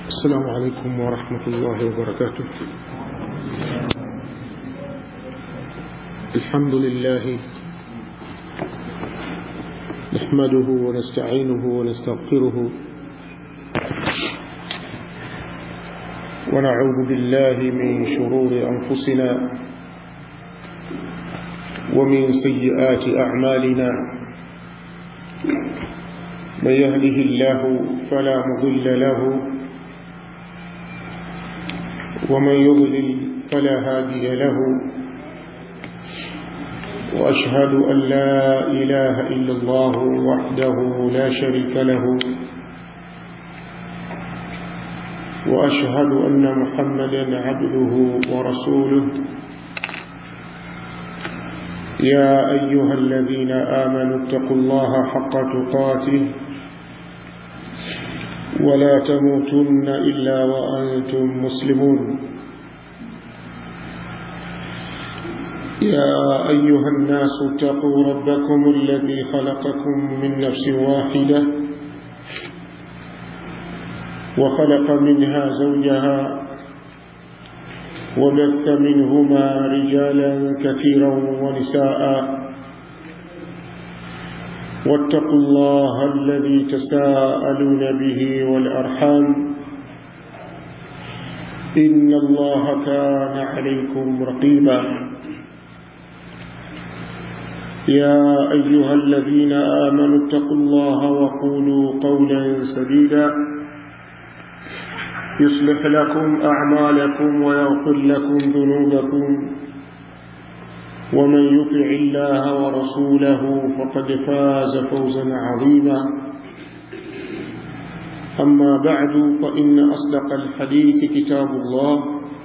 السلام عليكم ورحمة الله وبركاته الحمد لله نحمده ونستعينه ونستغفره ونعوذ بالله من شرور أنفسنا ومن سيئات أعمالنا من يهده الله فلا مضل له ومن يضلل فلا هادي له وأشهد أن لا إله إلا الله وحده لا شريك له وأشهد أن محمدا عبده ورسوله يا أيها الذين آمنوا اتقوا الله حق تقاته ولا تموتن إلا وأنتم مسلمون يا أيها الناس اتقوا ربكم الذي خلقكم من نفس واحدة وخلق منها زوجها وبث منهما رجالا كثيرا ونساء واتقوا الله الذي تساءلون به والأرحام إن الله كان عليكم رقيبا يا أيها الذين آمنوا اتقوا الله وقولوا قولا سديدا يصلح لكم أعمالكم ويغفر لكم ذنوبكم ومن يطع الله ورسوله فقد فاز فوزا عظيما أما بعد فإن أصدق الحديث كتاب الله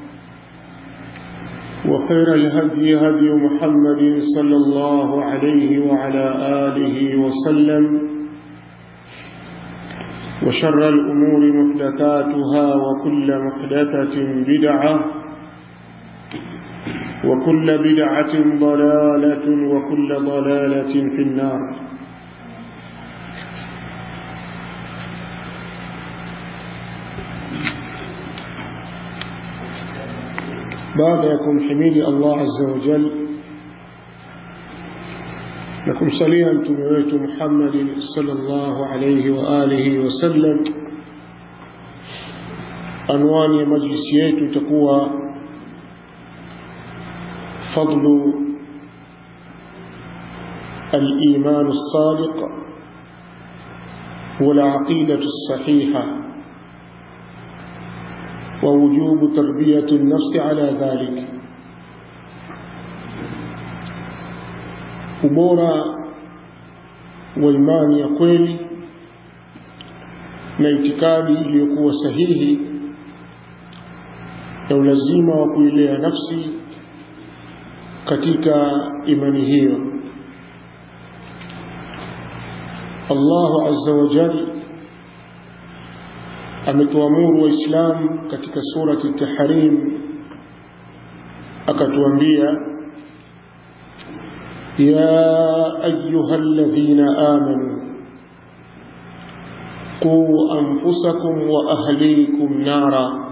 وخير الهدي هدي محمد صلى الله عليه وعلى آله وسلم وشر الأمور محدثاتها وكل محدثة بدعة وكل بدعة ضلالة وكل ضلالة في النار baada ya kumhimidi Allah azza wa jal na kumsalia mtume wetu Muhammad sallallahu alayhi wa alihi wasallam, anwani ya majlisi yetu itakuwa fadlu الإيمان الصادق والعقيدة الصحيحة ووجوب تربية النفس على ذلك ubora wa imani ya kweli na itikadi iliyokuwa sahihi na ulazima wa kuilea nafsi katika imani hiyo Allahu azza wa jalla ametuamuru waislamu katika surati tahrim akatuambia ya ayuha alladhina amanu quu anfusakum wa ahlikum nara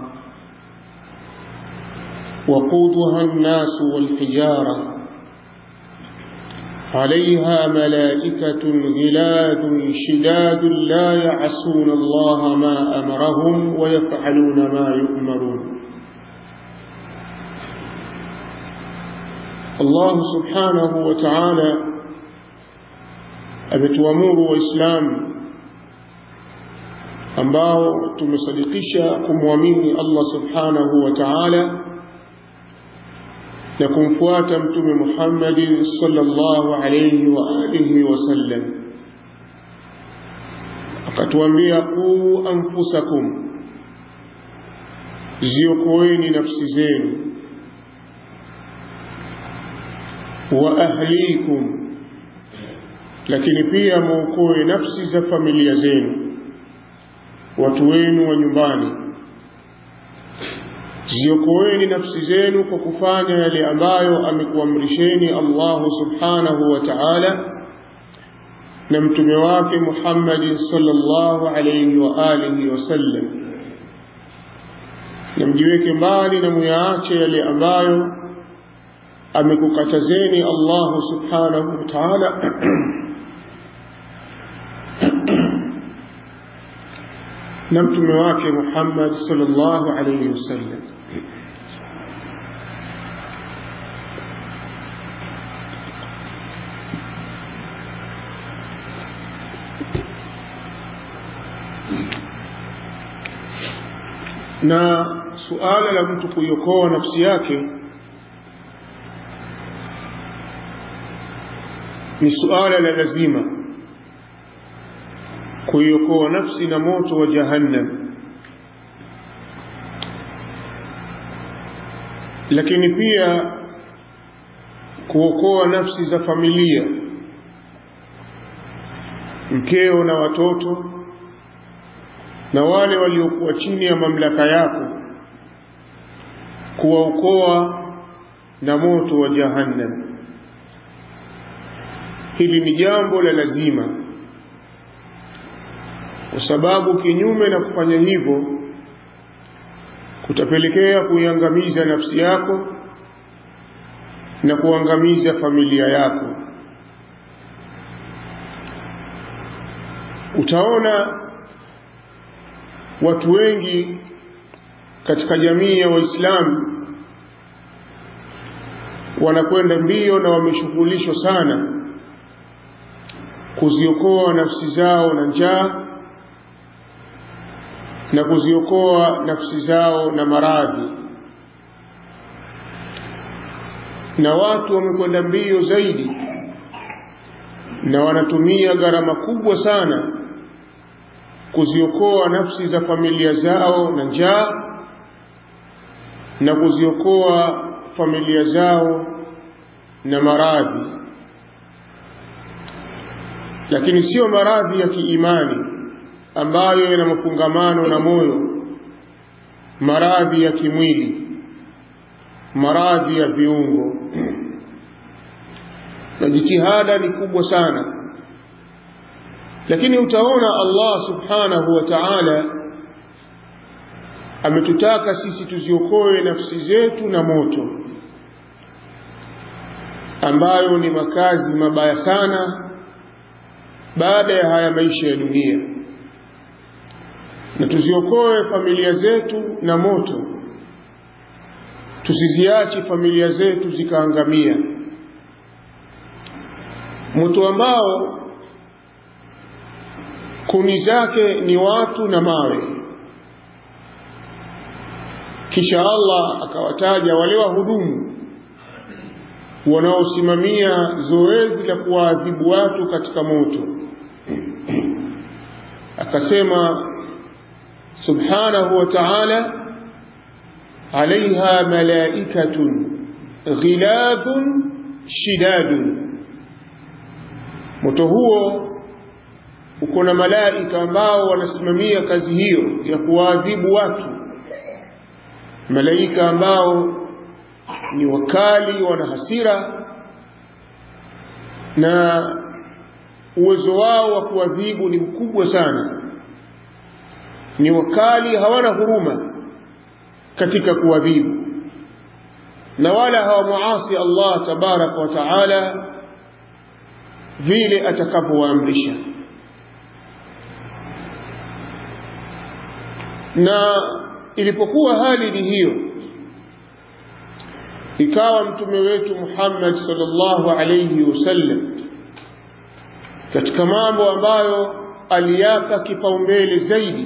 وقودها الناس والحجارة عليها ملائكة غلاد شداد لا يعصون الله ما أمرهم ويفعلون ما يؤمرون الله سبحانه وتعالى ametuamuru waislamu ambao tumesadikisha kumwamini Allah subhanahu wa ta'ala na kumfuata mtume Muhammad sallallahu alayhi wa alihi wasallam akatuambia qu anfusakum ziokoeni nafsi zenu wa ahlikum lakini pia muokoe nafsi za familia zenu watu wenu wa nyumbani ziokoeni nafsi zenu kwa kufanya yale ambayo amekuamrisheni Allahu subhanahu wa ta'ala na mtume wake Muhammad sallallahu alayhi wa alihi wasallam na mjiweke mbali na muyaache yale ambayo amekukatazeni Allahu subhanahu wa ta'ala na mtume wake Muhammad sallallahu alayhi wasallam na suala la mtu kuiokoa nafsi yake ni suala la lazima kuiokoa nafsi na moto wa jahannam lakini pia kuokoa nafsi za familia mkeo na watoto na wale waliokuwa chini ya mamlaka yako kuwaokoa na moto wa jahannam hili ni jambo la lazima kwa sababu kinyume na kufanya hivyo kutapelekea kuiangamiza nafsi yako na kuangamiza familia yako utaona watu wengi katika jamii ya waislamu wanakwenda mbio na wameshughulishwa sana kuziokoa nafsi zao na njaa na kuziokoa nafsi zao na maradhi na watu wamekwenda mbio zaidi na wanatumia gharama kubwa sana kuziokoa nafsi za familia zao na njaa na kuziokoa familia zao na maradhi lakini sio maradhi ya kiimani ambayo yana mafungamano na moyo maradhi ya kimwili maradhi ya viungo na jitihada ni kubwa sana lakini utaona Allah subhanahu wa ta'ala ametutaka sisi tuziokoe nafsi zetu na moto ambayo ni makazi mabaya sana baada ya haya maisha ya dunia na tuziokoe familia zetu na moto tusiziache familia zetu zikaangamia moto ambao kuni zake ni watu na mawe kisha Allah akawataja wale wahudumu wanaosimamia zoezi la kuwaadhibu watu katika moto akasema subhanahu wa ta'ala عليها ملائكة غلاظ شداد moto huo uko na malaika ambao wanasimamia kazi hiyo ya kuwaadhibu watu malaika ambao ni wakali wana hasira na uwezo wao wa kuadhibu ni mkubwa sana ni wakali hawana huruma katika kuadhibu na wala hawamuasi Allah tabaraka wa taala vile atakavyowaamrisha na ilipokuwa hali ni hiyo ikawa mtume wetu Muhammad sallallahu alayhi wasallam katika mambo ambayo aliyapa kipaumbele zaidi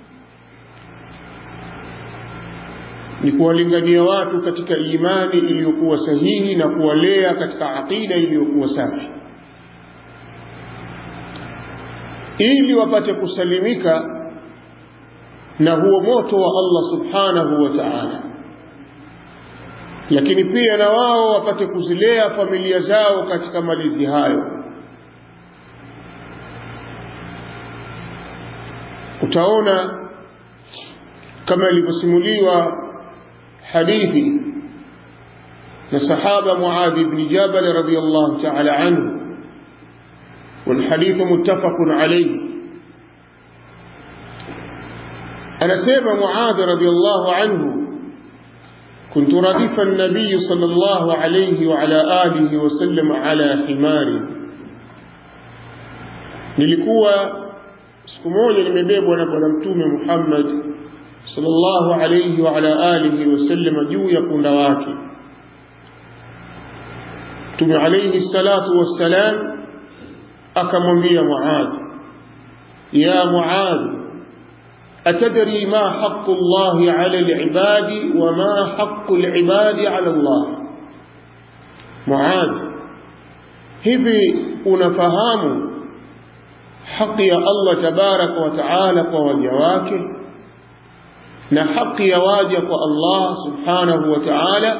ni kuwalingania watu katika imani iliyokuwa sahihi na kuwalea katika aqida iliyokuwa safi ili wapate kusalimika na huo moto wa Allah subhanahu wa ta'ala lakini pia na wao wapate kuzilea familia zao katika malizi hayo utaona kama ilivyosimuliwa hadithi na sahaba Muadh ibn Jabal radhiyallahu ta'ala anhu والحديث متفق عليه anasema Muadh radhiallahu anhu كنت رديف النبي صلى الله عليه وعلى آله وسلم على حمار nilikuwa siku moja nimebebwa na bwana mtume Muhammad sallallahu alayhi wa ala alihi wasallam juu ya punda wake mtume alayhi salatu wassalam akamwambia Muadh ya Muadh أتدري ما حق الله على العباد وما حق العباد على الله معاذ hivi unafahamu haki ya Allah tabaraka wa taala kwa waja wake na haki ya waja kwa Allah subhanahu wa taala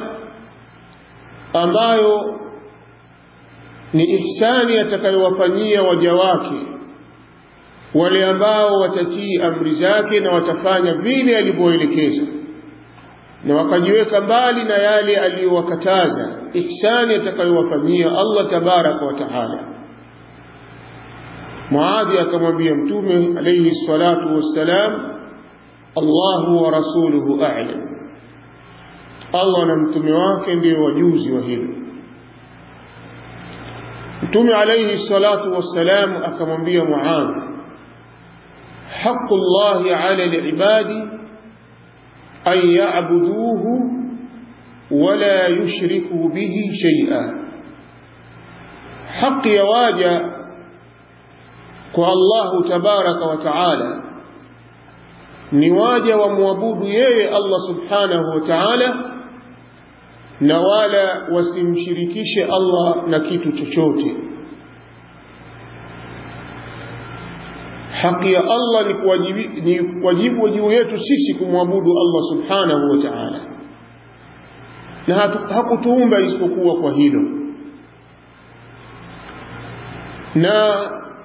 ambayo ni ihsani atakayowafanyia waja wake wale ambao watatii amri zake na watafanya vile alivyoelekeza na wakajiweka mbali na yale aliyowakataza ihsani atakayowafanyia Allah tabaraka wa taala Muadhi akamwambia mtume alayhi salatu wassalam Allahu wa rasuluhu a'lam Allah na mtume wake ndio wajuzi wa hilo Mtume alayhi salatu wassalam akamwambia Muadhi حق الله على العباد أن يعبدوه ولا يشركوا به شيئا حق يواجه الله تبارك وتعالى نواجه وموابود يي الله سبحانه وتعالى na wala wasimshirikishe Allah na kitu chochote haki ya Allah ni wajibu juu yetu sisi kumwabudu Allah subhanahu wa ta'ala na hakutuumba isipokuwa kwa hilo na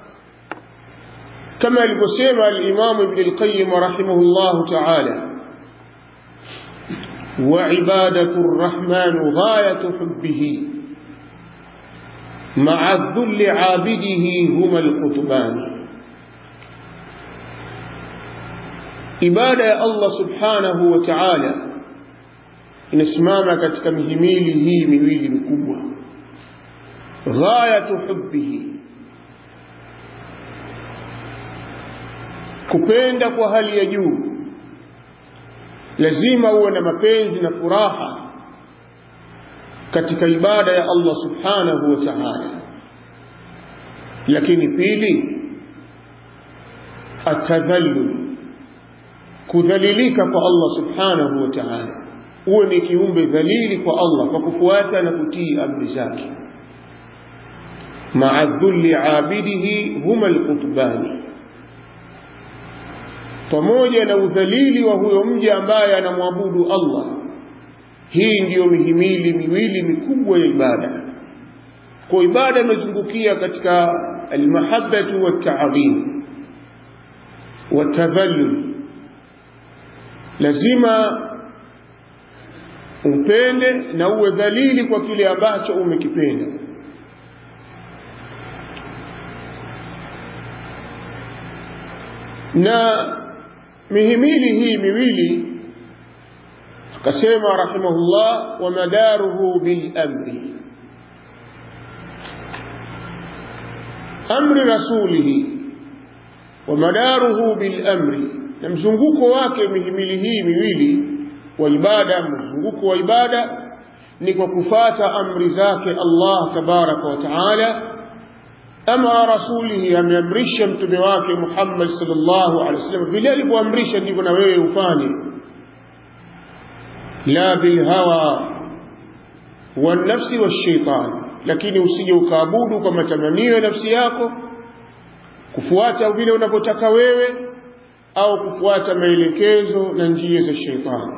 kama alivyosema al-Imam Ibn al-Qayyim rahimahullah ta'ala وعبادة الرحمن غاية حبه مع الذل عابده هما القطبان ibada ya Allah subhanahu wa ta'ala inasimama katika mihimili hii miwili mikubwa ghayatu hubbihi kupenda kwa hali ya juu lazima uwe na mapenzi na furaha katika ibada ya Allah subhanahu wa ta'ala lakini pili atadhallul kudhalilika kwa Allah subhanahu wa ta'ala uwe ni kiumbe dhalili kwa Allah kwa kufuata na kutii amri zake ma'a dhulli abidihi huma alqutbani pamoja na udhalili wa huyo mja ambaye anamwabudu Allah hii ndiyo mihimili miwili mikubwa ya ibada kwa ibada imezungukia katika almahabbatu wat-ta'dhim wat-tadhallul lazima upende na uwe dhalili kwa kile ambacho umekipenda na mihimili hii miwili akasema rahimahullah wa madaruhu bil amri amri rasulihi wa madaruhu bil amri na mzunguko wake mihimili hii miwili wa ibada mzunguko wa ibada ni kwa kufata amri zake Allah tabaraka wa taala ama rasulihi ameamrisha mtume wake Muhammad sallallahu alaihi wasallam vile alivyoamrisha ndivyo na wewe ufanye la bilhawa wanafsi washaitan lakini usije ukaabudu kwa matamanio ya nafsi yako kufuata vile unavyotaka wewe au kufuata maelekezo na njia za sheitani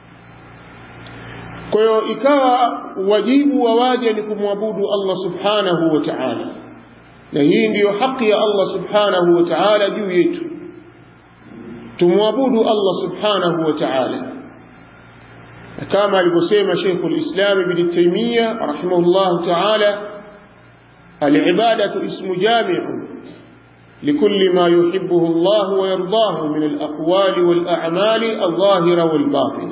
kwa hiyo ikawa wajibu wa waja ni kumwabudu Allah subhanahu wa ta'ala na hii ndiyo haki ya Allah subhanahu wa ta'ala juu yetu tumwabudu Allah subhanahu wa ta'ala kama alivyosema Sheikh al-Islam Ibn Taymiyyah rahimahullah ta'ala al-ibadatu ismu jami'un لكل ما يحبه الله ويرضاه من الأقوال الأقوال والأعمال الظاهرة والباطنة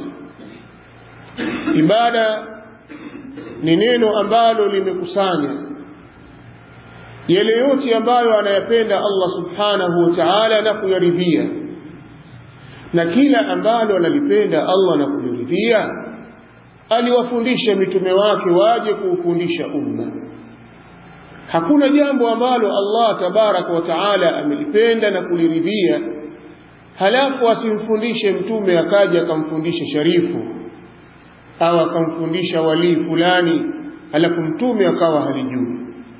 ibada ni neno ambalo limekusanya yale yote ambayo anayapenda Allah subhanahu wa ta'ala na kuyaridhia na kila ambalo analipenda Allah na kuliridhia aliwafundisha mitume wake waje kuufundisha umma hakuna jambo ambalo Allah tabaraka wa taala amelipenda na kuliridhia halafu asimfundishe mtume akaja akamfundisha sharifu au akamfundisha walii fulani halafu mtume akawa halijui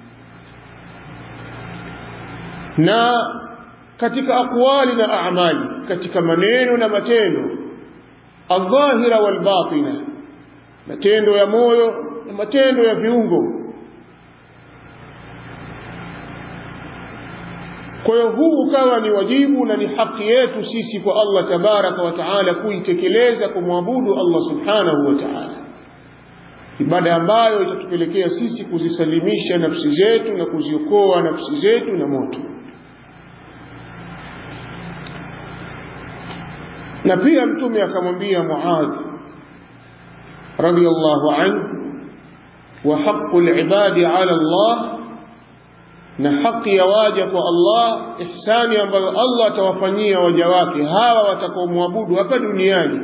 na katika aqwali na amali katika maneno na matendo aldhahira walbatina matendo ya moyo na matendo ya viungo kwa hiyo huu ukawa ni wajibu na ni haki yetu sisi kwa Allah tabaraka wa taala kuitekeleza kumwabudu Allah subhanahu wa taala ibada ambayo itatupelekea sisi kuzisalimisha nafsi zetu na kuziokoa nafsi zetu na moto na pia mtume akamwambia Muadh radiyallahu anhu wa haqqu al-ibadi ala Allah na haki ya waja kwa Allah ihsani ambayo Allah atawafanyia waja wake hawa watakaomwabudu hapa duniani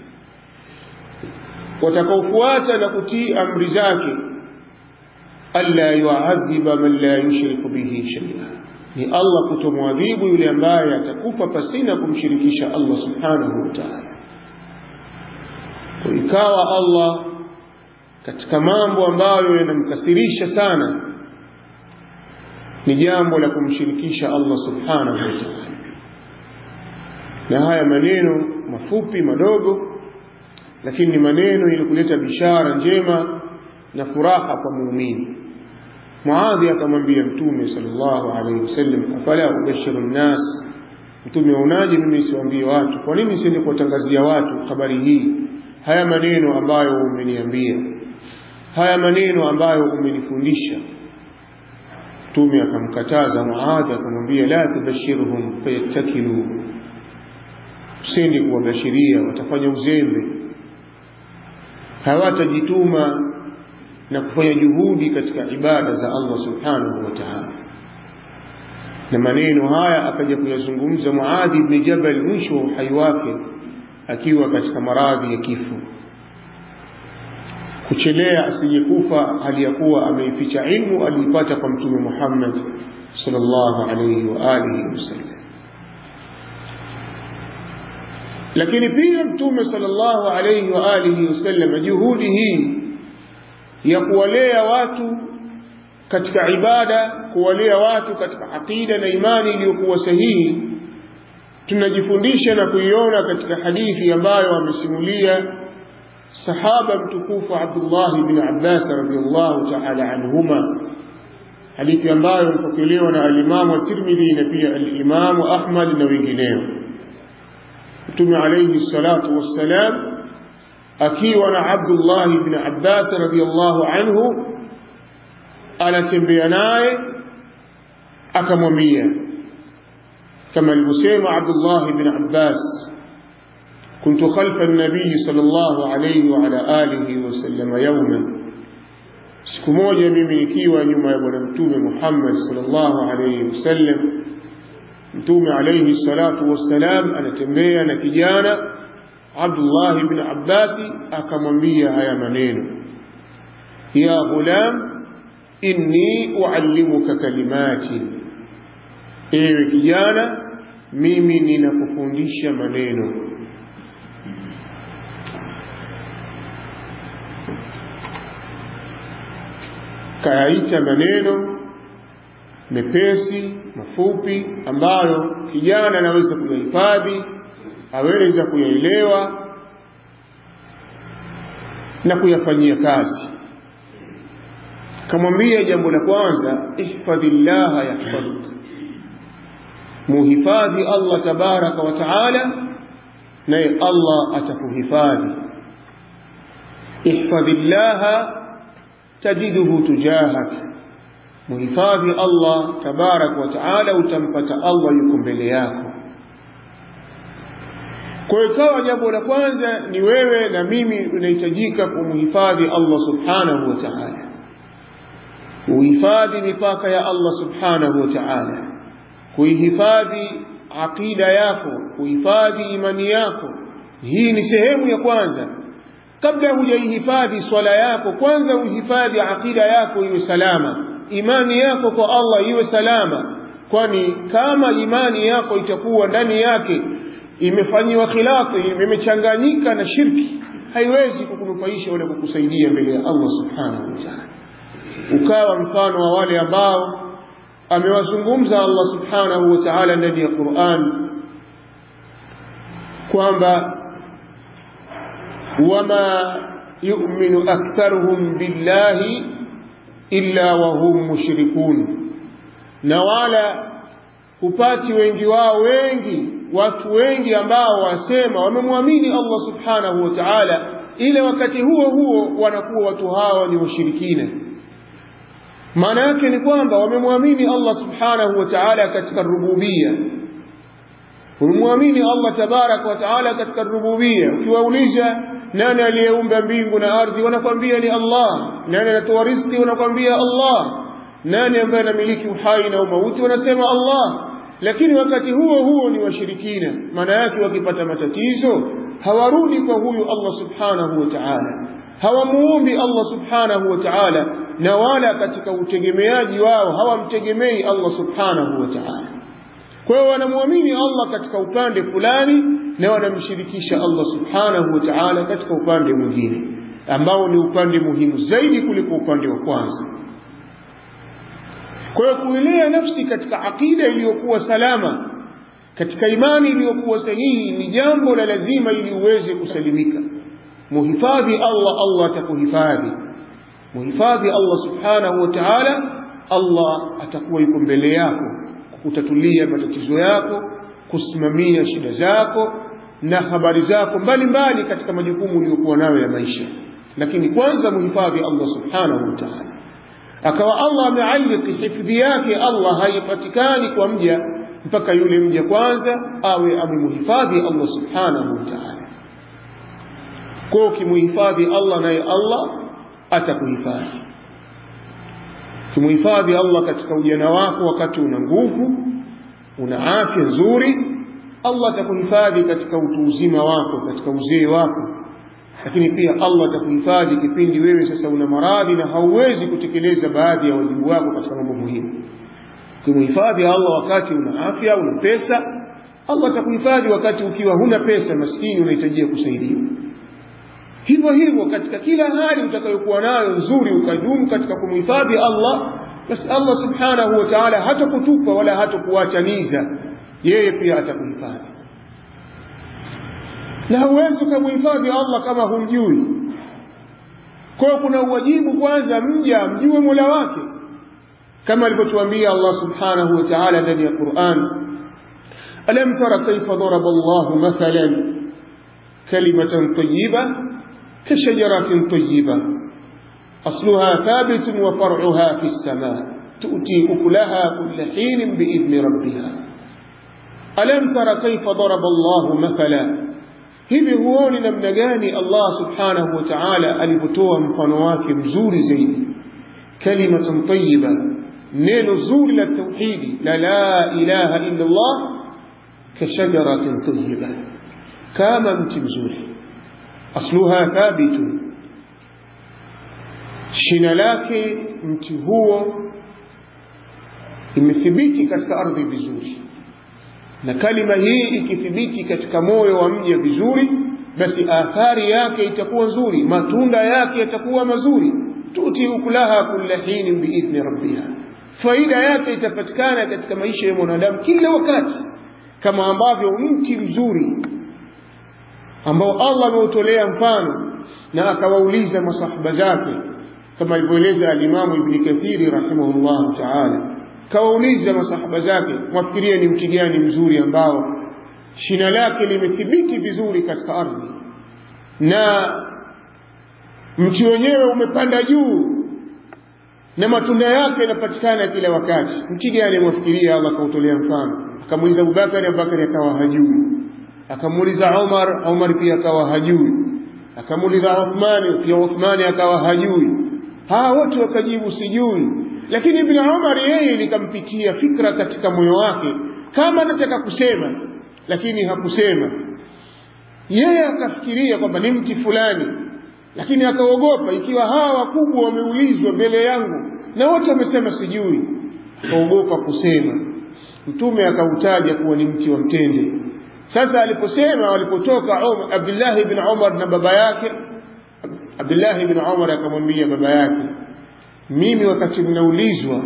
watakaofuata na kutii amri zake alla yuadhiba man la yushriku bihi shay'a ni Allah kutomwadhibu yule ambaye atakufa pasina kumshirikisha Allah subhanahu wa ta'ala ikawa Allah katika mambo ambayo yanamkasirisha sana ni jambo la kumshirikisha Allah subhanahu wa ta'ala na haya maneno mafupi madogo lakini ni maneno ili kuleta bishara njema na furaha kwa muumini Muadhi akamwambia Mtume sallallahu alaihi wasallam, afala ubashiru nnas, Mtume waonaje mimi siwaambie watu? Kwa nini siende kuwatangazia watu habari hii, haya maneno ambayo umeniambia, haya maneno ambayo umenifundisha? Mtume akamkataza Muadhi, akamwambia la tubashirhum fayattakilu, usiende kuwabashiria, watafanya uzembe, hawatajituma na kufanya juhudi katika ibada za Allah subhanahu wa ta'ala. Na maneno haya akaja kuyazungumza Muadhi ibn Jabal mwisho wa uhai wake akiwa katika maradhi ya kifo, kuchelea asijekufa hali ya kuwa ameificha ilmu aliipata kwa Mtume Muhammad sallallahu alayhi wa alihi wasallam. Lakini pia Mtume sallallahu alayhi wa alihi wasallam juhudi hii ya kuwalea watu katika ibada, kuwalea watu katika aqida na imani iliyokuwa sahihi, tunajifundisha na kuiona katika hadithi ambayo amesimulia sahaba mtukufu Abdullah ibn Abbas radhiyallahu ta'ala anhuma, hadithi ambayo imepokelewa na alimamu wa Tirmidhi na pia alimamu Ahmad na wengineo. Mtume alayhi salatu wassalam akiwa na Abdullah ibn Abbas radhiyallahu anhu anatembea naye akamwambia kama alivyosema Abdullah ibn Abbas كنت خلف النبي صلى الله عليه وعلى آله وسلم يوما siku moja mimi nikiwa nyuma ya bwana mtume Muhammad sallallahu alayhi wasallam mtume alayhi salatu wassalam anatembea na kijana Abdullah ibn Abbas akamwambia haya maneno ya ghulam inni uallimuka kalimati ewe kijana mimi ninakufundisha maneno kayaita maneno mepesi mafupi ambayo kijana anaweza kuyahifadhi aweza kuyaelewa na kuyafanyia kazi kamwambia jambo la kwanza ihfadhillaha yahfadhuka muhifadhi Allah tabaraka wa taala naye Allah atakuhifadhi ihfadhillaha tajiduhu tujahak muhifadhi Allah tabaraka wa taala utampata Allah yuko mbele yako kwa hiyo ikawa jambo la kwanza ni wewe na mimi unahitajika kumhifadhi Allah subhanahu wa ta'ala kuhifadhi mipaka ya Allah subhanahu wa ta'ala kuihifadhi aqida yako kuhifadhi imani yako hii ni sehemu ya kwanza kabla hujaihifadhi swala yako kwanza uhifadhi aqida yako iwe salama imani yako kwa Allah iwe salama kwani kama imani yako itakuwa ndani yake imefanyiwa khilafu imechanganyika na shirki haiwezi kukunufaisha wala kukusaidia mbele ya Allah subhanahu wa ta'ala ukawa mfano wa wale ambao amewazungumza Allah subhanahu wa ta'ala ndani ya Qur'an kwamba wama yu'minu aktharuhum billahi illa wa hum mushrikun na wala hupati wengi wao wengi watu wengi ambao wasema wamemwamini Allah subhanahu wa ta'ala ile wakati huo huo wanakuwa watu hao ni washirikina maana yake ni kwamba wamemwamini Allah subhanahu wa ta'ala katika rububia umemwamini Allah tabarak wa ta'ala katika rububia ukiwauliza nani aliyeumba mbingu na ardhi wanakwambia ni Allah nani anatoa riziki wanakwambia Allah nani ambaye anamiliki uhai na umauti wanasema Allah lakini wakati huo huo ni washirikina maana yake wakipata matatizo hawarudi kwa huyu Allah subhanahu wa ta'ala hawamuombi Allah subhanahu wa ta'ala na wala katika utegemeaji wao hawamtegemei Allah subhanahu wa ta'ala kwa hiyo wanamwamini Allah katika upande fulani na wanamshirikisha Allah subhanahu wa ta'ala katika upande mwingine ambao ni upande muhimu zaidi kuliko upande wa kwanza kwa hiyo kuilea nafsi katika akida iliyokuwa salama katika imani iliyokuwa sahihi ni jambo la lazima ili uweze kusalimika muhifadhi Allah Allah atakuhifadhi muhifadhi Allah subhanahu wa ta'ala Allah atakuwa yuko mbele yako kutatulia matatizo yako kusimamia shida zako na habari zako mbalimbali katika majukumu uliyokuwa nayo ya maisha lakini kwanza muhifadhi Allah subhanahu wa ta'ala akawa Allah amealiki hifadhi yake Allah haipatikani kwa mja mpaka yule mja kwanza awe amemuhifadhi Allah subhanahu wa ta'ala kwa ukimuhifadhi Allah naye Allah atakuhifadhi kimuhifadhi Allah katika ujana wako wakati una nguvu una afya nzuri Allah atakuhifadhi katika utu uzima wako katika uzee wako lakini pia Allah atakuhifadhi kipindi wewe sasa una maradhi na hauwezi kutekeleza baadhi ya wajibu wako katika mambo muhimu kimuhifadhi Allah wakati una afya una pesa Allah atakuhifadhi wakati ukiwa huna pesa maskini unahitajia kusaidiwa hivyo hivyo katika kila hali utakayokuwa nayo nzuri ukadumu katika kumhifadhi Allah basi Allah subhanahu wa ta'ala hatakutupa wala hatakuachaniza yeye pia atakuhifadhi na huwezi ukamhifadhi Allah kama humjui kwa hiyo kuna uwajibu kwanza mja mjue Mola wake kama alivyotuambia Allah subhanahu wa ta'ala ndani ya Qur'an alam tara kayfa daraba Allah mathalan kalimatan tayyibah كشجرة طيبة أصلها ثابت وفرعها في السماء تؤتي أكلها كل حين بإذن ربها ألم تر كيف ضرب الله مثلا hivi huoni namna gani Allah subhanahu wa ta'ala alipotoa mfano wake mzuri zaidi kalimatun tayyiba neno zuri la tauhidi la la ilaha illa Allah kashajaratin tayyiba kama mti mzuri asluha thabitun shina lake mti huo imethibiti katika ardhi vizuri na kalima hii ikithibiti katika moyo wa mja vizuri basi athari yake itakuwa nzuri matunda yake yatakuwa mazuri tuti ukulaha kulla hinin biidhni rabbiha faida yake itapatikana katika maisha ya mwanadamu kila wakati kama ambavyo mti mzuri ambao Allah ameutolea mfano na akawauliza masahaba zake kama alivyoeleza alimamu Ibn Kathiri rahimahullahu ta'ala kawauliza masahaba zake mwafikirie ni mti gani mzuri ambao shina lake limethibiti vizuri katika ardhi na mti wenyewe umepanda juu na matunda yake yanapatikana kila wakati mti gani mwafikiria Allah kautolea mfano akamuuliza Abubakari Abubakari akawa hajui akamuuliza Umar Umar pia akawa hajui akamuuliza Uthmani pia Uthmani akawa hajui hawa wote wakajibu sijui lakini Ibn Umar yeye likampitia fikra katika moyo wake kama anataka kusema lakini hakusema yeye akafikiria kwamba ni mti fulani lakini akaogopa ikiwa hawa wakubwa wameulizwa mbele yangu na wote wamesema sijui akaogopa kusema mtume akautaja kuwa ni mti wa mtende sasa aliposema walipotoka Umar, Abdullah ibn Umar na baba yake Abdullah ibn Umar akamwambia baba yake mimi wakati mnaulizwa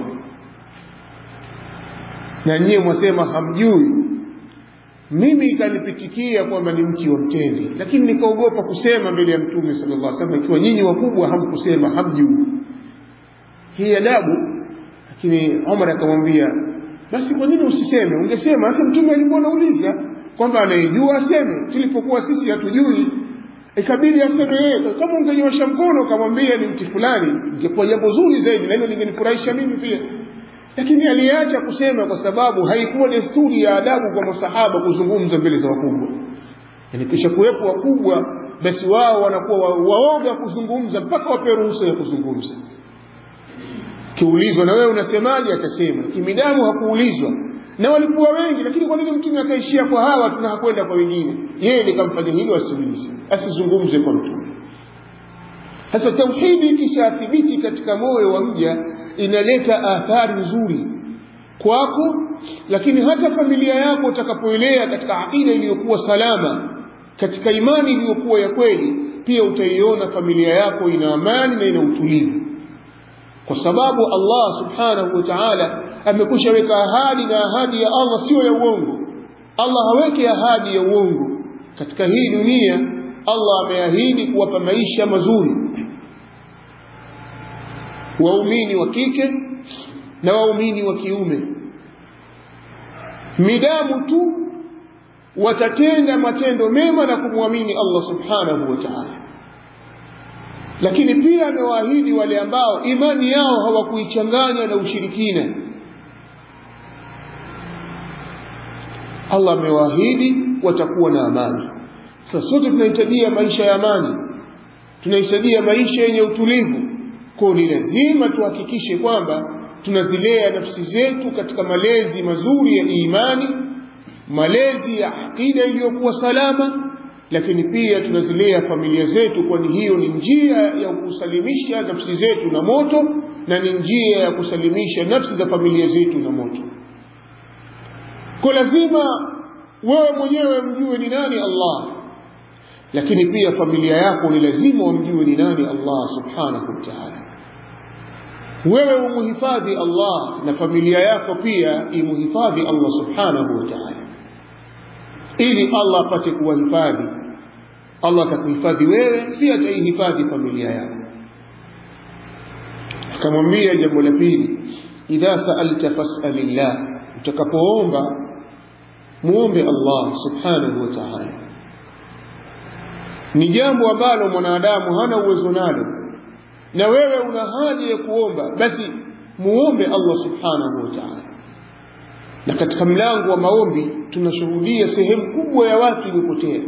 na nyie mwasema hamjui mimi ikanipitikia kwamba ni mti wa mtende lakini nikaogopa kusema mbele ya mtume sallallahu alaihi wasallam ikiwa nyinyi wakubwa hamkusema hamjui hii adabu lakini Umar akamwambia basi kwa nini usiseme ungesema hata mtume alikuwa anauliza kwamba anayejua aseme tulipokuwa sisi hatujui ikabidi aseme yeye kama ungenyosha mkono ukamwambia ni mti fulani ingekuwa jambo zuri zaidi na hilo lingenifurahisha mimi pia lakini aliacha kusema kwa sababu haikuwa desturi ya adabu kwa masahaba kuzungumza mbele za wakubwa yani kisha kuwepo wakubwa basi wao wanakuwa wa, waoga kuzungumza mpaka wapewe ruhusa ya kuzungumza kiulizwa na wewe unasemaje atasema kimidamu hakuulizwa na walikuwa wengi lakini kwa nini mtume akaishia kwa hawa tuna hakwenda kwa wengine yeye likamfanya hilo asiulize asizungumze kwa mtume sasa tauhidi ikishathibiti katika moyo wa mja inaleta athari nzuri kwako lakini hata familia yako utakapoelea katika aqida iliyokuwa salama katika imani iliyokuwa ya kweli pia utaiona familia yako ina amani na ina utulivu kwa sababu Allah subhanahu wa ta'ala amekwisha weka ahadi na ahadi ya Allah sio ya uongo Allah haweki ahadi ya uongo katika hii dunia Allah ameahidi kuwapa maisha mazuri waumini wa kike na waumini wa kiume midamu tu watatenda matendo mema na kumwamini Allah subhanahu wa ta'ala lakini pia amewaahidi wale ambao imani yao hawakuichanganya na ushirikina Allah amewaahidi watakuwa na amani sasa sote tunahitajia maisha ya amani tunahitajia maisha yenye utulivu kwa ni lazima tuhakikishe kwamba tunazilea nafsi zetu katika malezi mazuri ya imani malezi ya akida iliyokuwa salama lakini pia tunazilea familia zetu kwani hiyo ni njia ya kusalimisha nafsi zetu na moto na ni njia ya kusalimisha nafsi za familia zetu na moto kwa lazima wewe mwenyewe mjue ni nani Allah lakini pia familia yako ni lazima wamjue ni nani Allah subhanahu wa ta'ala wewe umuhifadhi Allah na familia yako pia imuhifadhi Allah subhanahu wa ta'ala ili Allah apate kuwahifadhi Allah atakuhifadhi wewe pia ataihifadhi familia yako akamwambia jambo la pili idha sa'alta fas'alillah utakapoomba muombe Allah subhanahu wa ta'ala ni jambo ambalo mwanadamu hana uwezo nalo na wewe una haja ya kuomba basi muombe Allah subhanahu wa ta'ala na katika mlango wa maombi tunashuhudia sehemu kubwa ya watu iliyopotea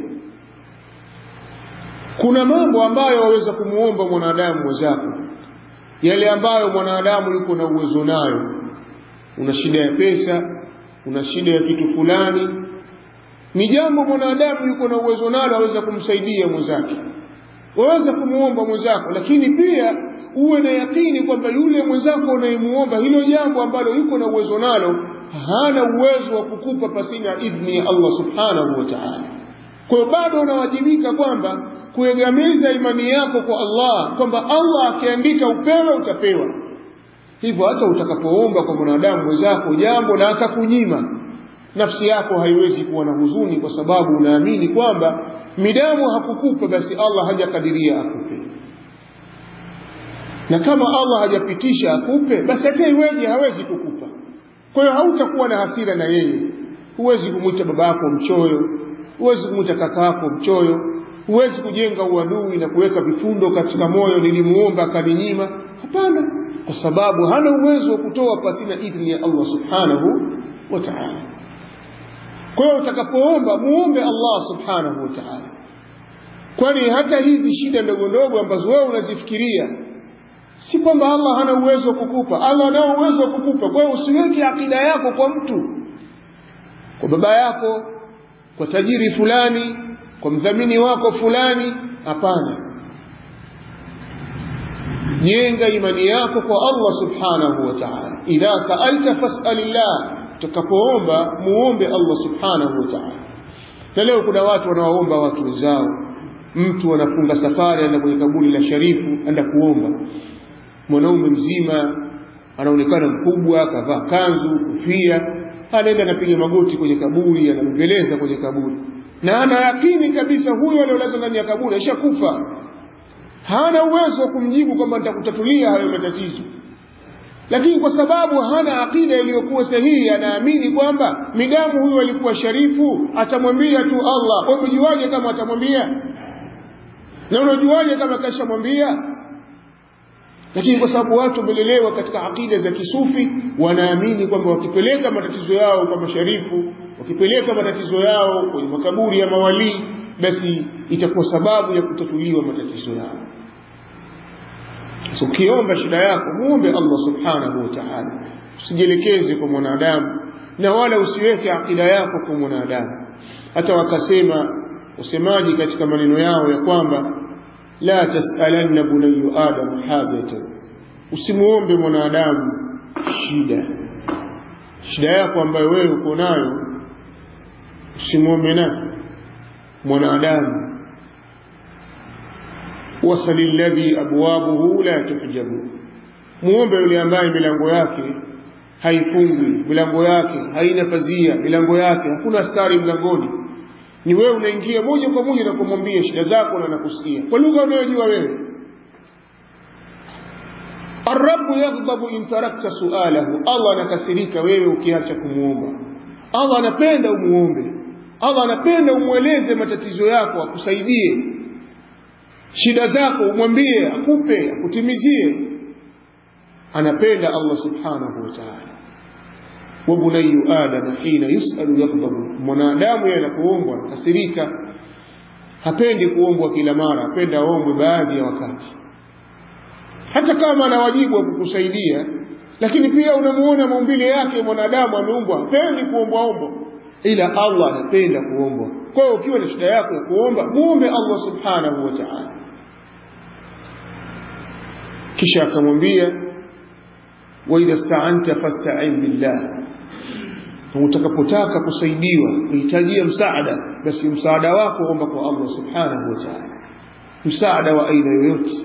kuna mambo ambayo waweza kumuomba mwanadamu mwenzako yale ambayo mwanadamu yuko na uwezo nayo una shida ya pesa una shida ya kitu fulani ni jambo mwanadamu yuko na uwezo nalo aweza kumsaidia mwenzake waweza kumuomba mwenzako lakini pia uwe na yakini kwamba yule mwenzako unayemuomba hilo jambo ambalo yuko na uwezo nalo hana uwezo wa kukupa pasina idhni ya Allah subhanahu wa ta'ala kwa hiyo bado unawajibika kwamba kuegamiza imani yako kwa Allah kwamba Allah akiandika upewe utapewa hivyo hata utakapoomba kwa mwanadamu mwenzako jambo na akakunyima nafsi yako haiwezi kuwa na huzuni kwa sababu unaamini kwamba midamu hakukupa basi Allah hajakadiria akupe na kama Allah hajapitisha akupe basi hata iweje hawezi kukupa kwa hiyo hautakuwa na hasira na yeye huwezi kumwita baba yako mchoyo huwezi kumwita kaka yako mchoyo huwezi kujenga uadui na kuweka vifundo katika moyo nilimuomba akaninyima hapana kwa sababu hana uwezo wa kutoa pasina idhni ya Allah subhanahu wa ta'ala kwa hiyo utakapoomba muombe Allah subhanahu wa ta'ala kwani hata hizi shida ndogo ndogo ambazo wewe unazifikiria si kwamba Allah hana uwezo wa kukupa Allah anao uwezo wa kukupa kwa hiyo usiweke akida yako kwa mtu kwa baba yako kwa tajiri fulani kwa mdhamini wako fulani hapana jenga imani yako kwa Allah subhanahu wa ta'ala idha sa'alta fas'alillah utakapoomba muombe Allah subhanahu wa ta'ala na leo kuna watu wanawaomba watu wenzao mtu anafunga safari anaenda kwenye kaburi la sharifu anaenda kuomba mwanaume mzima anaonekana mkubwa kavaa kanzu kofia anaenda anapiga magoti kwenye kaburi anambeleza kwenye kaburi na ana yakini kabisa huyo aliolazwa ndani ya kaburi ashakufa hana uwezo wa kumjibu kwamba nitakutatulia hayo matatizo lakini kwa sababu hana akida iliyokuwa sahihi anaamini kwamba midamu huyu alikuwa sharifu atamwambia tu Allah wewe unajuaje kama atamwambia na unajuaje kama kashamwambia lakini kwa sababu watu wamelelewa katika akida za kisufi wanaamini kwamba wakipeleka matatizo yao kwa masharifu wakipeleka matatizo yao kwenye makaburi ya mawalii basi itakuwa sababu ya kutatuliwa matatizo yao so ukiomba shida yako muombe Allah subhanahu wa ta'ala usijielekeze kwa mwanadamu na wala usiweke akida yako kwa mwanadamu hata wakasema usemaji katika maneno yao ya kwamba la tasalanna bunayyu adam hajatan usimuombe mwanadamu shida shida yako ambayo wewe uko nayo usimwombe nani mwanadamu wasali alladhi abwabuhu la tuhjabu muombe yule ambaye milango yake haifungwi milango yake haina pazia milango yake hakuna askari mlangoni ni wewe unaingia moja kwa moja na kumwambia shida zako na nakusikia kwa lugha unayojua wewe Arabu yaghdabu in tarakta sualahu, Allah anakasirika wewe ukiacha kumuomba. Allah anapenda umuombe, Allah anapenda umweleze matatizo yako, akusaidie shida zako, umwambie akupe, akutimizie. Anapenda Allah subhanahu wa ta'ala. wa bunayyu adam hina yusalu yaghdabu, mwanadamu yeye anapoombwa anakasirika, hapendi kuombwa kila mara, apenda aombwe baadhi ya wakati hata kama ana wajibu wa kukusaidia lakini pia unamuona maumbile yake mwanadamu ameumbwa hapendi kuombwaombwa ila Allah anapenda kuombwa kwa hiyo ukiwa na shida yako ya kuomba muombe Allah subhanahu wa ta'ala kisha akamwambia wa idha sta'anta fasta'in billah utakapotaka kusaidiwa uhitajia msaada basi msaada wako omba kwa Allah subhanahu wa ta'ala msaada wa aina yoyote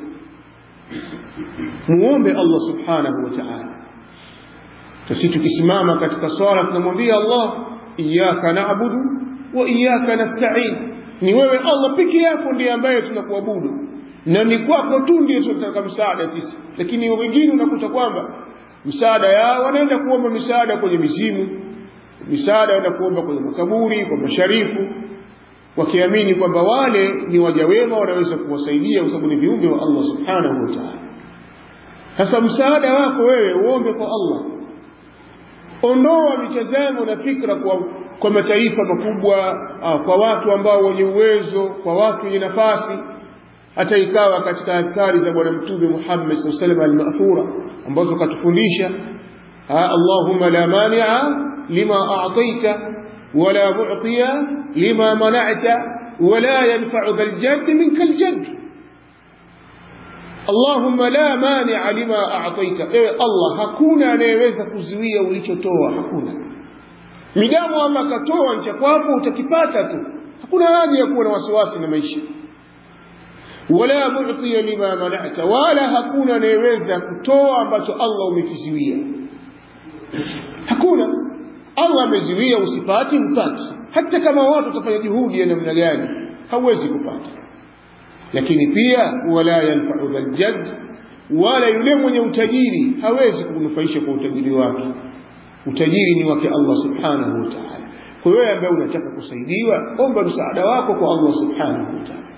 muombe Allah subhanahu wa ta'ala sisi tukisimama katika swala tunamwambia Allah iyyaka na'budu wa iyyaka nasta'in ni wewe Allah peke yako ndiye ambaye tunakuabudu na ni kwako tu ndiye tunataka msaada sisi lakini wengine unakuta kwamba msaada yao wanaenda kuomba misaada kwenye mizimu misaada wanaenda kuomba kwenye makaburi kwa masharifu wakiamini kwamba wale ni waja wema wanaweza kuwasaidia kwa sababu ni viumbe wa Allah subhanahu wa ta'ala sasa msaada wako wewe uombe kwa Allah ondoa mitazamo na fikra kwa, kwa mataifa makubwa ah, kwa watu ambao wenye uwezo kwa watu wenye nafasi hata ikawa katika adhkari za bwana mtume Muhammad sallallahu alaihi wasallam al-ma'thura ambazo katufundisha Allahumma la mani'a lima a'taita wala mu'tiya lima mana'ta wala yanfa'u dhal jadd minka al-jadd Allahumma la mani'a lima a'taita ewe Allah hakuna anayeweza kuzuia ulichotoa hakuna midamu ama katoa ncha kwako utakipata tu hakuna haja ya kuwa na wasiwasi na maisha wala mu'tiya lima mana'ta wala hakuna anayeweza kutoa ambacho Allah umekizuia hakuna Allah amezuia usipati mpati hata kama watu watafanya juhudi ya namna gani hauwezi kupata lakini pia wala yanfa'u dhal jadd wala yule mwenye utajiri hawezi kunufaisha kwa utajiri wake utajiri ni wake Allah subhanahu wa ta'ala kwa hiyo ambaye unataka kusaidiwa omba msaada wako kwa Allah subhanahu wa ta'ala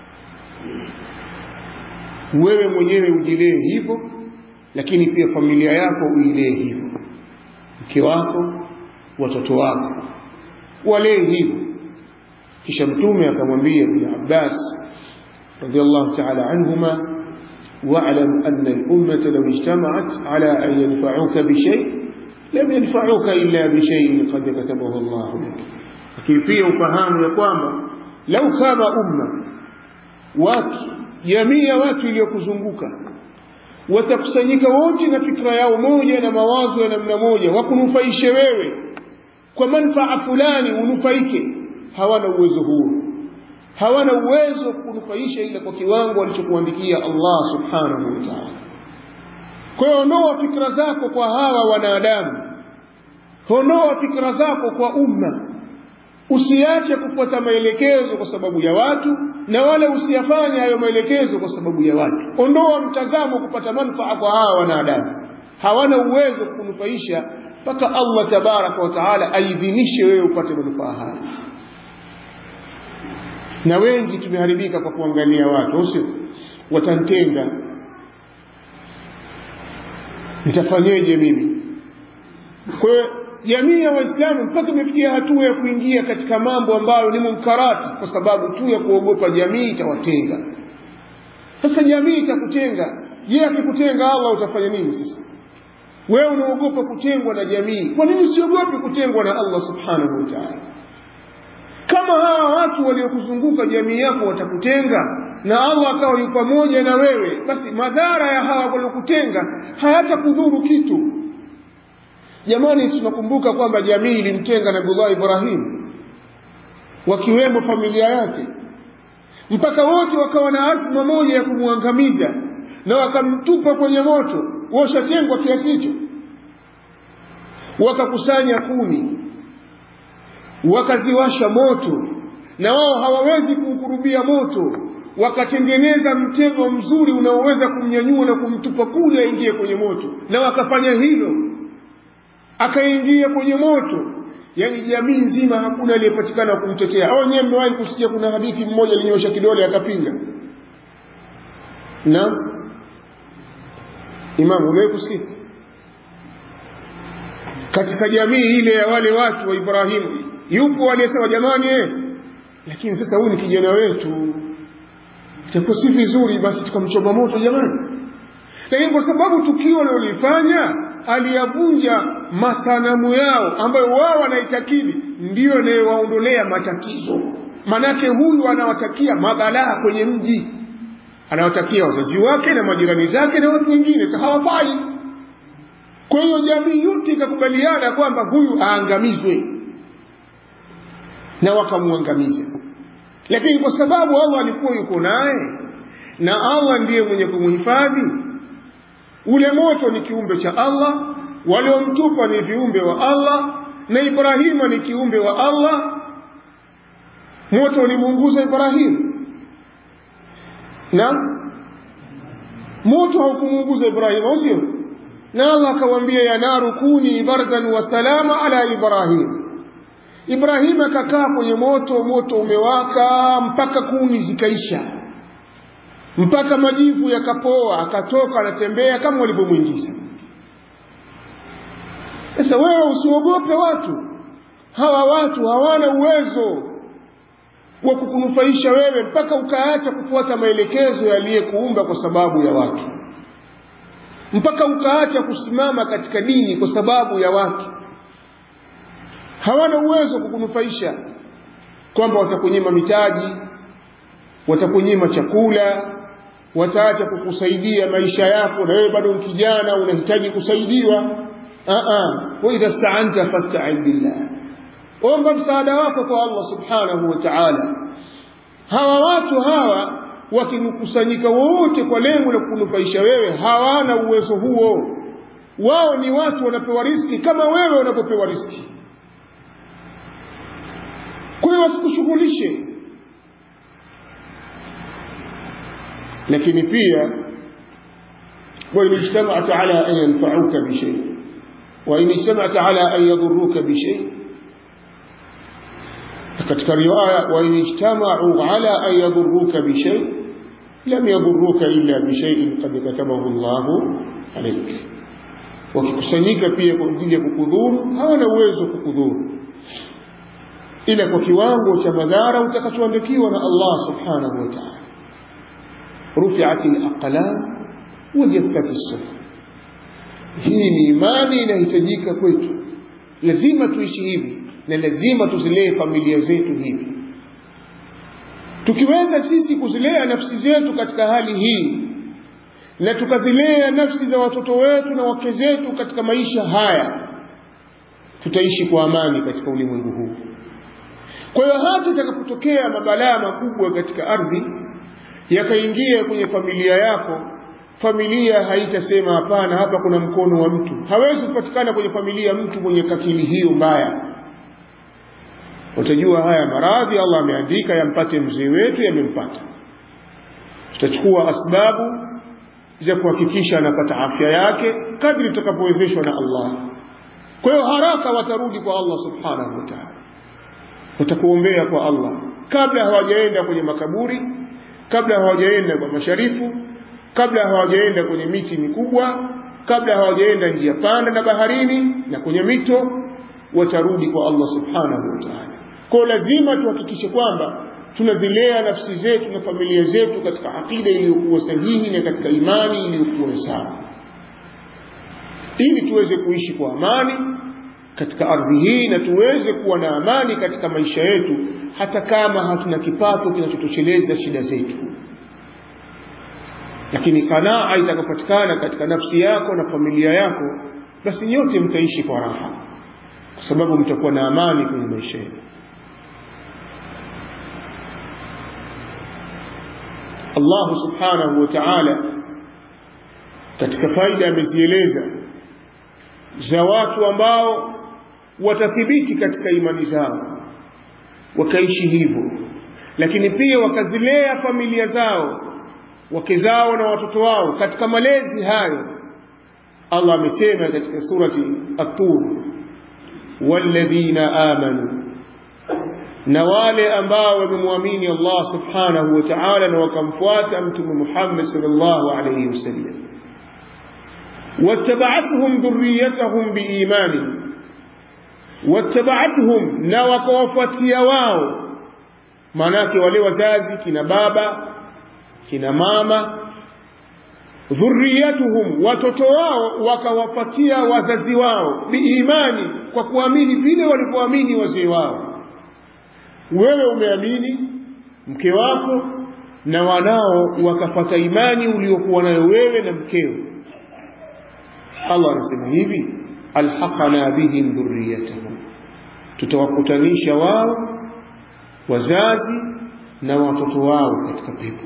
wewe mwenyewe ujilee hivyo lakini pia familia yako uilee hivyo mke wako watoto wako walee hivyo kisha mtume akamwambia ibn abbas radiallahu taala anhuma واعلم أن الأمة لو اجتمعت على أن ينفعوك بشيء لم ينفعوك إلا بشيء قد كتبه الله لك lakini pia ufahamu ya kwamba lau kama umma watu jamii ya watu iliyokuzunguka watakusanyika wote na fikra yao moja na mawazo ya namna moja wakunufaishe wewe kwa manfaa fulani unufaike hawana uwezo huo hawana uwezo kunufaisha ila kwa kiwango alichokuandikia Allah subhanahu wa ta'ala kwa hiyo ondoa fikra zako kwa hawa wanadamu ondoa fikra zako kwa umma usiache kufuata maelekezo kwa sababu ya watu na wala usiyafanye hayo maelekezo kwa sababu ya watu ondoa mtazamo kupata manufaa kwa hawa wanadamu hawana uwezo kunufaisha mpaka Allah tabaraka wa taala aidhinishe wewe upate manufaa haya na wengi tumeharibika kwa kuangalia watu usio watantenga nitafanyeje mimi kwa hiyo jamii ya waislamu mpaka imefikia hatua ya kuingia katika mambo ambayo ni munkarati kwa sababu tu ya kuogopa jamii itawatenga sasa jamii itakutenga je akikutenga allah utafanya nini sasa wewe unaogopa kutengwa na jamii kwa nini usiogopi kutengwa na allah subhanahu wa taala kama hawa watu waliokuzunguka jamii yako watakutenga na allah akawa yu pamoja na wewe basi madhara ya hawa waliokutenga hayatakudhuru kitu jamani tunakumbuka kwamba jamii ilimtenga nabiullah ibrahim wakiwemo familia yake mpaka wote wakawa na azma moja ya kumwangamiza na wakamtupa kwenye moto washatengwa kiasi hicho wakakusanya kuni wakaziwasha moto na wao hawawezi kuukurubia moto wakatengeneza mtego mzuri unaoweza kumnyanyua na kumtupa kule aingie kwenye moto na wakafanya hilo akaingia kwenye moto yani jamii nzima hakuna aliyepatikana kumtetea au nyewe mmewahi kusikia kuna hadithi mmoja alinyosha kidole akapinga na imamu umewahi kusikia katika jamii ile ya wale watu wa ibrahimu yupo aliyesema jamani eh, lakini sasa huyu ni kijana wetu itakuwa si vizuri basi tukamchoma moto jamani lakini kwa sababu tukio alilolifanya aliyavunja masanamu yao ambayo wao wanaitakidi ndiyo inayowaondolea matatizo manake huyu anawatakia mabalaa kwenye mji anawatakia wazazi wake na majirani zake na watu wengine sa hawafai kwa hiyo jamii yote ikakubaliana kwamba huyu aangamizwe na wakamwangamiza lakini kwa sababu allah alikuwa yuko naye na allah ndiye mwenye kumhifadhi ule moto ni kiumbe cha allah waliomtupa ni viumbe wa allah na ibrahima ni kiumbe wa allah moto ulimuunguza ibrahimu na moto haukumuunguza ibrahimu au sio na allah akawambia ya naru kuni bardan wa salama ala ibrahim ibrahim akakaa kwenye moto moto umewaka mpaka kuni zikaisha mpaka majivu yakapoa akatoka anatembea kama walivyomwingiza sasa wewe usiogope watu hawa watu hawana uwezo wa kukunufaisha wewe mpaka ukaacha kufuata maelekezo yaliyekuumba kwa sababu ya watu mpaka ukaacha kusimama katika dini kwa sababu ya watu hawana uwezo kukunufaisha kwamba watakunyima mitaji watakunyima chakula wataacha kukusaidia maisha yako na wewe bado kijana unahitaji kusaidiwa waidha staanta fastain billah omba msaada wako kwa allah subhanahu wa taala hawa watu hawa wakikusanyika wote kwa lengo la kunufaisha wewe hawana uwezo huo wao ni watu wanapewa riski kama wewe unapopewa riski kwa hiyo wasikushughulishe lakini pia وإن اجتمعت على أن ينفعوك بشيء وإن اجتمعت على أن يضروك بشيء katika riwaya وإن اجتمعوا على أن يضروك بشيء لم يضروك إلا بشيء قد كتبه الله عليك wakikusanyika pia kwa ajili ya kukudhuru hawana uwezo kukudhuru ila kwa kiwango cha madhara utakachoandikiwa na Allah subhanahu wa ta'ala rufi'at al-aqlam wa jaffat as-suhuf hii ni imani inahitajika kwetu lazima tuishi hivi na lazima tuzilee familia zetu hivi tukiweza sisi kuzilea nafsi zetu katika hali hii na tukazilea nafsi za watoto wetu na wake zetu katika maisha haya tutaishi kwa amani katika ulimwengu huu kwa hiyo hata itakapotokea mabalaa makubwa katika ardhi yakaingia kwenye familia yako familia haitasema hapana hapa kuna mkono wa mtu hawezi kupatikana kwenye familia mtu mwenye kakili hiyo mbaya utajua haya maradhi Allah ameandika yampate mzee wetu yamempata tutachukua asbabu za kuhakikisha anapata afya yake kadri tutakapowezeshwa na Allah kwa hiyo haraka watarudi kwa Allah subhanahu wa ta'ala watakuombea kwa Allah kabla hawajaenda kwenye makaburi kabla hawajaenda kwa masharifu kabla hawajaenda kwenye miti mikubwa kabla hawajaenda njia panda na baharini na kwenye mito watarudi kwa Allah subhanahu wa ta'ala kwa lazima tuhakikishe kwamba tunazilea nafsi zetu na familia zetu katika akida iliyokuwa sahihi na katika imani iliyokuwa sawa ili tuweze kuishi kwa amani katika ardhi hii na tuweze kuwa na amani katika maisha yetu hata kama hatuna kipato kinachotosheleza shida zetu lakini kanaa itakapatikana katika nafsi yako na familia yako basi nyote mtaishi kwa raha kwa sababu mtakuwa na amani kwenye maisha yenu Allah subhanahu wa ta'ala katika faida amezieleza za watu ambao watathibiti katika imani zao wakaishi hivyo lakini pia wakazilea familia zao wake zao na watoto wao katika malezi hayo Allah amesema katika surati At-Tur walladhina amanu na wale ambao wamemwamini Allah subhanahu wa ta'ala na wakamfuata mtume Muhammad sallallahu alayhi wasallam wattaba'atuhum dhurriyyatuhum biimani wattaba'atuhum na wakawafuatia wao maanake wale wazazi kina baba kina mama dhurriyatuhum watoto wao wakawapatia wazazi wao biimani kwa kuamini vile walivyoamini wazee wao wewe umeamini mke wako na wanao wakapata imani uliokuwa nayo wewe na mkeo Allah anasema hivi alhaqana bihim dhurriyatahum tutawakutanisha wao wazazi na watoto wao katika pepo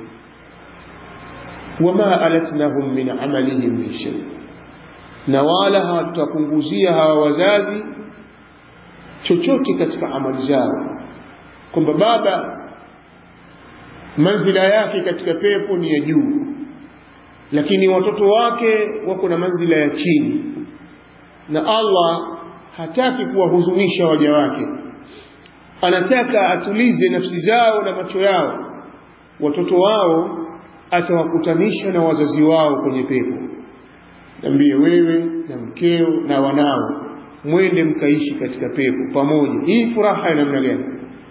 wama alatnahum min amalihim min shay na wala hawatapunguzia hawa wazazi chochote katika amali zao kwamba baba manzila yake katika pepo ni ya juu lakini watoto wake wako na manzila ya chini na Allah hataki kuwahuzunisha waja wake anataka atulize nafsi zao na macho yao watoto wao atawakutanisha na wazazi wao kwenye pepo nambie wewe na mkeo na wanao mwende mkaishi katika pepo pamoja hii furaha ya namna gani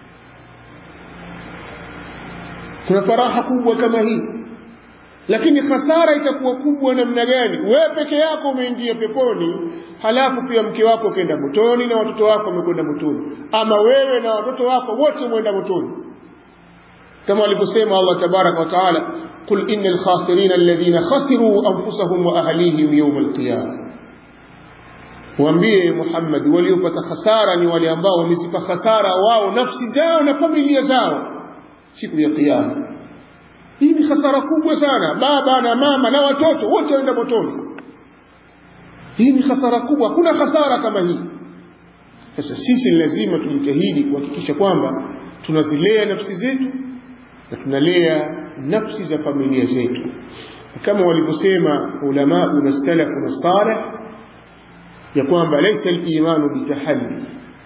kuna faraha kubwa kama hii lakini hasara itakuwa kubwa namna gani wewe peke yako umeingia peponi halafu pia mke wako ukaenda motoni na watoto wako wamekwenda motoni ama wewe na watoto wako wote mwenda motoni kama alivyosema Allah tabaraka wa taala qul innal khasirina alladhina khasiru anfusahum wa ahlihim yawm alqiyamah waambie Muhammad waliopata hasara ni wale ambao wamezipa hasara wao nafsi zao na familia zao siku ya kiyama hii ni hasara kubwa sana baba na mama na watoto wote waenda motoni hii ni hasara kubwa hakuna hasara kama hii sasa sisi lazima tujitahidi kuhakikisha kwamba tunazilea nafsi zetu na tunalea nafsi za familia zetu kama walivyosema ulamau na salafu na salih ya kwamba laisa al-imanu bitahalli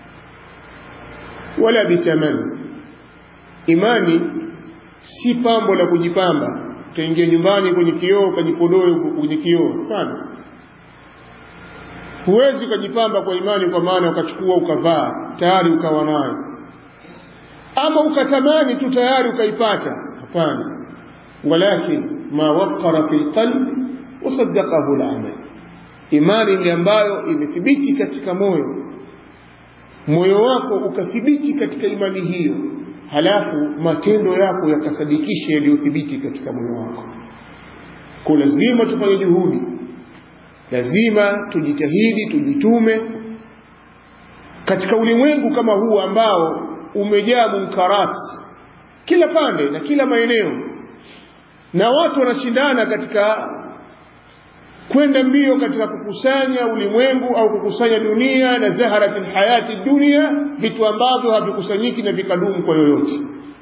wala bitamanni imani si pambo la kujipamba utaingia nyumbani kwenye kioo ukajipodoe kwenye kioo hapana huwezi ukajipamba kwa imani kwa maana ukachukua ukavaa tayari ukawa nayo ama ukatamani tu tayari ukaipata hapana walakin ma waqara fi lqalbi wasaddaqahu lamal imani ni ambayo imethibiti katika moyo moyo wako ukathibiti katika imani hiyo halafu matendo yako yakasadikisha yaliyothibiti katika moyo wako kwa lazima tufanye juhudi lazima tujitahidi tujitume katika ulimwengu kama huu ambao umejaa munkarati kila pande na kila maeneo na watu wanashindana katika kwenda mbio katika kukusanya ulimwengu au kukusanya dunia na zaharati lhayati dunia vitu ambavyo havikusanyiki na vikadumu kwa yoyote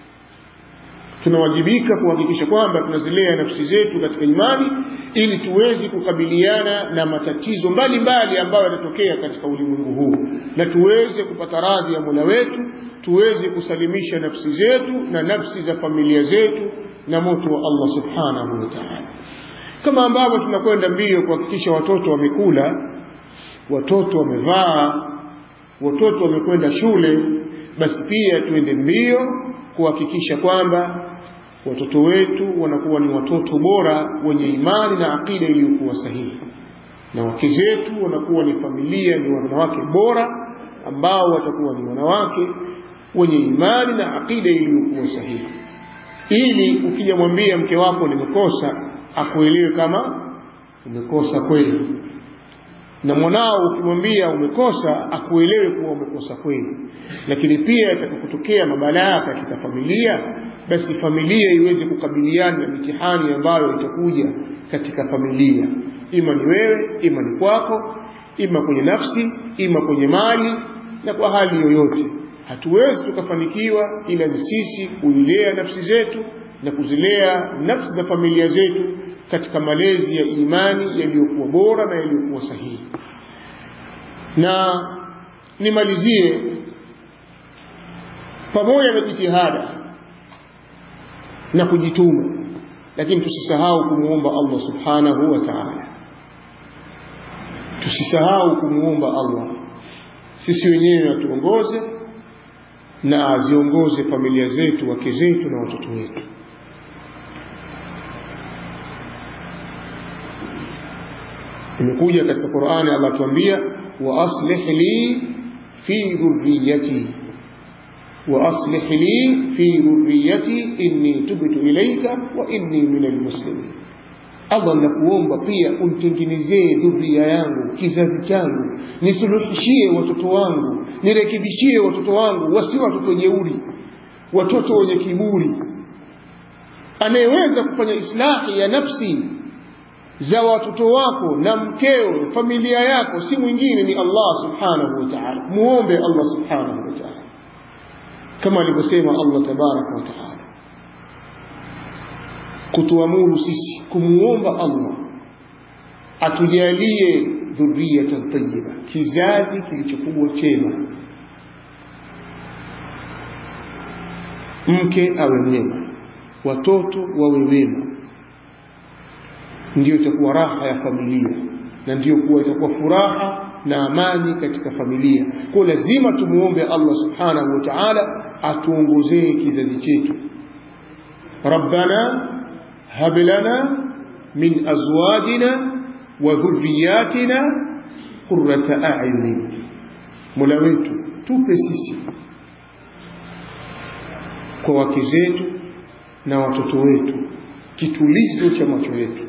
tunawajibika kuhakikisha kwamba tunazilea nafsi zetu katika imani ili tuweze kukabiliana na matatizo mbalimbali ambayo yanatokea katika ulimwengu huu na tuweze kupata radhi ya mola wetu tuweze kusalimisha nafsi zetu na nafsi za familia zetu na moto wa allah subhanahu wa taala kama ambavyo tunakwenda mbio kuhakikisha watoto wamekula watoto wamevaa watoto wamekwenda shule basi pia tuende mbio kuhakikisha kwamba watoto wetu wanakuwa ni watoto bora wenye imani na akida iliyokuwa sahihi na wake zetu wanakuwa ni familia ni wanawake bora ambao watakuwa ni wanawake wenye imani na akida iliyokuwa sahihi ili ukija mwambia mke wako nimekosa akuelewe kama umekosa kweli na mwanao ukimwambia umekosa akuelewe kuwa umekosa kweli lakini pia itakapotokea mabalaa katika familia basi familia iweze kukabiliana na mitihani ambayo itakuja katika familia ima ni wewe ima ni kwako ima kwenye nafsi ima kwenye mali na kwa hali yoyote hatuwezi tukafanikiwa ila ni sisi kuilea nafsi zetu na kuzilea nafsi za familia zetu katika malezi ya imani yaliyokuwa bora na yaliyokuwa sahihi na nimalizie pamoja na jitihada na kujituma lakini tusisahau kumwomba Allah subhanahu wa ta'ala tusisahau kumwomba Allah sisi wenyewe atuongoze na aziongoze familia zetu wake zetu na watoto wetu imekuja katika Qur'ani Allah tuambia wa aslih li fi dhurriyyati wa aslih li fi dhurriyyati inni tubtu ilayka wa inni minal muslimin Allah nakuomba pia unitengenezee dhuria yangu kizazi changu nisuluhishie watoto wangu nirekebishie watoto wangu wasi watoto jeuri watoto wenye kiburi anayeweza kufanya islahi ya nafsi za watoto wako na mkeo familia yako si mwingine ni Allah subhanahu wa ta'ala muombe Allah subhanahu wa ta'ala kama alivyosema Allah tabaraka wa ta'ala kutuamuru sisi kumuomba Allah atujalie dhurriyatan tayyiba kizazi kilichokuwa chema mke awe mwema watoto wawe wema ndiyo itakuwa raha ya familia na ndiyo kuwa itakuwa furaha na amani katika familia kwa lazima tumuombe Allah subhanahu wa ta'ala atuongozee kizazi chetu rabbana hab lana min azwajina wa dhurriyatina qurrata a'yunin mola wetu tupe sisi kwa wake zetu na watoto wetu kitulizo cha macho yetu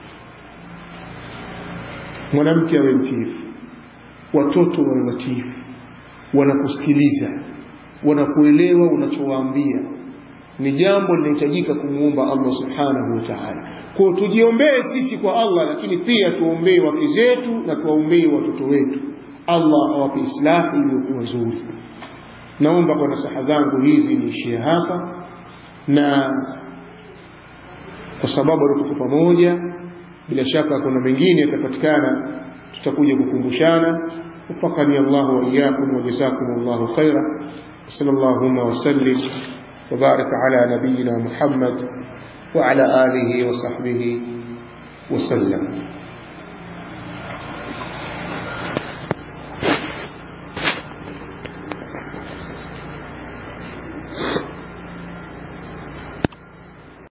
mwanamke awe mtiifu watoto wawe watiifu wanakusikiliza wanakuelewa unachowaambia ni jambo linahitajika kumwomba Allah subhanahu wa ta'ala kwa tujiombee sisi kwa Allah lakini pia tuombee wake zetu na tuwaombee watoto wetu Allah awape islahi iliyokuwa nzuri naomba kwa nasaha zangu hizi niishie hapa na kwa sababu tuko pamoja bila shaka kuna mengine yatapatikana tutakuja kukumbushana وفقني الله وإياكم وجزاكم الله خيرا وصلى اللهم وسلم وبارك على نبينا محمد وعلى آله وصحبه وسلم